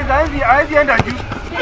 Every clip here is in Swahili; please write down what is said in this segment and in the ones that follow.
hawezi hawezi enda juu.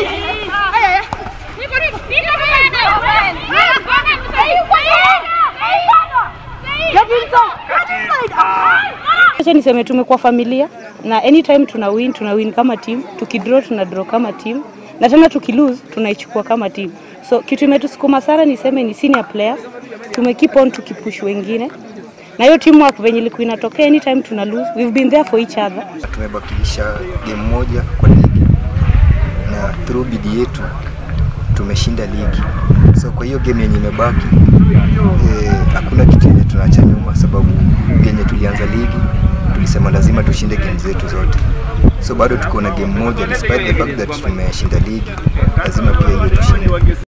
Acha niseme tumekuwa familia na anytime tuna win tuna win kama team, tukidraw tuna draw kama team na tena tukilose tunaichukua kama team. So kitu imetusukuma sana niseme ni senior players, tume keep on tukipush wengine na hiyo teamwork venye ilikuwa inatokea anytime tuna lose, we've been there for each other. Tumebakilisha game moja kwa ligi na through bidii yetu tumeshinda ligi. So kwa hiyo game yenye imebaki eh, hakuna kitu yenye tunaacha nyuma, sababu yenye tulianza ligi tulisema lazima tushinde game zetu zote. So bado tuko na game moja, despite the fact that tumeshinda ligi, lazima pia hiyo tushinde.